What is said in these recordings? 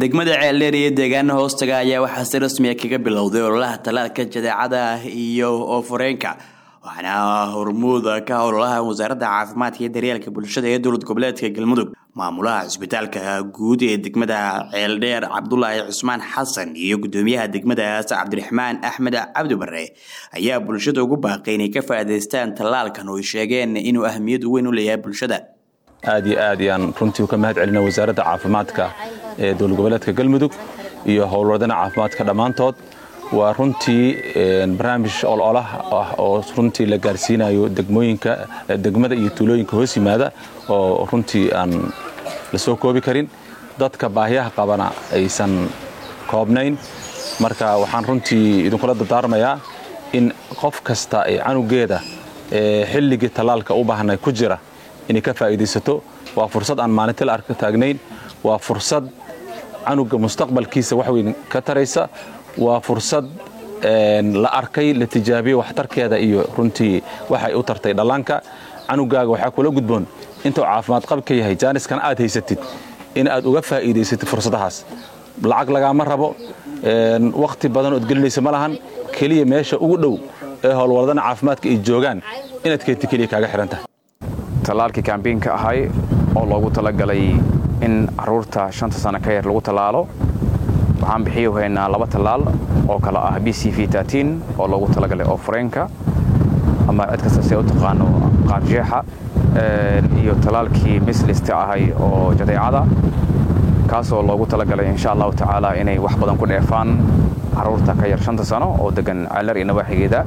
degmada ceeldheer iyo deegaana hoostaga ayaa waxaa si rasmiya kaga bilowday ololaha tallaalka jadeecada iyo oofureenka waxaana hormuuda ka ololaha wasaaradda caafimaadka iyo daryeelka bulshada ee dowlad goboleedka galmudug maamulaha cisbitaalka guud ee degmada ceeldheer cabdulaahi cusmaan xasan iyo gudoomiyaha degmadaas cabdiraxmaan axmed cabdi bare ayaa bulshada ugu baaqay inay ka faa'iidaystaan tallaalkan oo ay sheegeen inuu ahmiyad weyn u leeyahay bulshada aad iyo aad ayaan runtii ka mahad celina wasaaradda caafimaadka ee dowlad goboleedka galmudug iyo howlwadana caafimaadka dhammaantood waa runtii barnaamij ololah ah oo runtii la gaarsiinayo degmooyinka degmada iyo tuulooyinka hoos yimaada oo runtii aan la soo koobi karin dadka baahiyaha qabana aysan koobnayn marka waxaan runtii idinkula dardaarmayaa in qof kasta ay canugeeda xilligii tallaalka u baahnay ku jira inay ka faa'iidaysato waa fursad aan maalintii la arka taagnayn waa fursad canuga mustaqbalkiisa wax weyn ka taraysa waa fursad la arkay la tijaabiyey waxtarkeeda iyo runtii waxay u tartay dhallaanka canugaaga waxaa kula gudboon intuu caafimaad qabka yahay jaaniskan aad haysatid in aad uga faa'iidaysatid fursadahaas lacag lagaama rabo wakhti badan ood gelinaysa ma lahan keliya meesha ugu dhow ee howlwaladana caafimaadka ay joogaan inaad keenti keliya kaaga xihan tahay tallaalkii kambiinka ahay oo loogu talagalay in caruurta shanta sano ka yar lagu tallaalo waxaan bixiyu haynaa laba tallaal oo kale ah b c v oo loogu talagalay oo fureenka ama cid kasta si u taqaano qaarjeexa iyo tallaalkii mislista ahay oo jadeecada kaasoo loogu talagalay insha allahu tacaala inay wax badan ku dheefaan caruurta ka yar shanta sano oo degan ceelar iyo nawaaxigeeda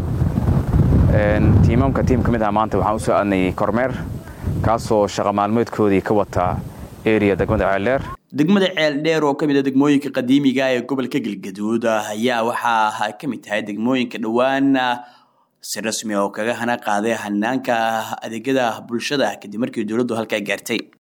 tiimamka tiim ka mid aha maanta waxaan u soo aadnay kormeer kaasoo shaqa maalmeedkoodii ka wata eriya degmada ceeldheer degmada ceeldheer oo ka mid a degmooyinka qadiimiga ee gobolka galgaduud ayaa waxaa ka mid tahay degmooyinka dhowaan si rasmi oo kaga hana qaaday hanaanka adeegyada bulshada kadib markii dowladdu halkaa gaartay